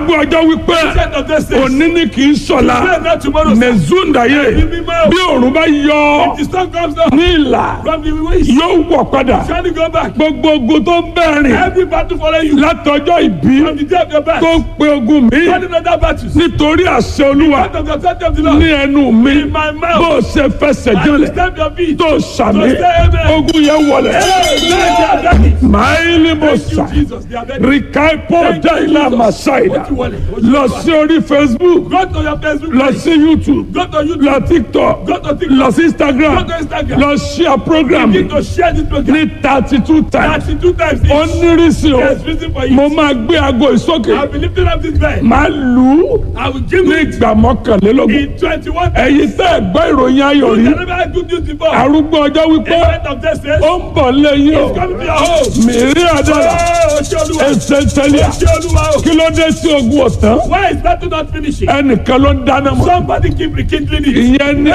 arúgbó ọjọ́ wípé Ancient of days says, òní ni kì í sọ̀la Today not tomorrow, sir. mẹ̀zúndàyé bí òòrùn bá yọ The sun comes down ní ìlà from the west. yóò wọ̀ padà Surely go back. gbogbo ogun tó ń bẹ̀rìn Every battle follow you. látọjọ́ ìbí From the day of your birth. tó ń pe ogun mi Running other battles. nítorí àṣẹ olúwa Out of the authority of the Lord. ní ẹnu mi In my mouth. bó o ṣe fẹsẹ̀ I will jọlẹ̀ stamp your feet. tó sàmì To say amen. ogun yẹn wọlẹ̀ Hey, they are ready. máìlì bó Thank you, sà Jesus. They are ready. rìkàìpọ̀ Thank you, dáìlà Jesus. màsáìdà What you want? What you lọ want? sí orí facebook Go to your Facebook lọ page. sí youtube Go to YouTube. lọ tiktok Go to TikTok. lọ sí instagram Go to Instagram. lọ share program Begin to share this program. ní thirty two times Thirty-two times ó each. nírìsì o There's reason for mo it. máa gbé aago ìsókè I'll be lifting up this bed. máa lù ú I will give ní you ìgbà mọ́kànlélógún in twenty-one ẹ̀yin tẹ́ ẹ̀ gbọ́ ìròyìn ayọ̀ rí You never had good news before. arúgbó ọjọ́ wípé Event of this days. ó ń bọ̀ lẹ́yìn o It's coming to your home. mìírí àdára Oh, Oṣé Olúwa. ẹsẹ̀ tẹ́lẹ̀ Oṣé Olúwa o. kí ló dé sí ogun ọ̀tán Why is that not finishing? ẹnìkan ló ń dáná mọ́ Somebody keep rekindling it. ìyẹn ní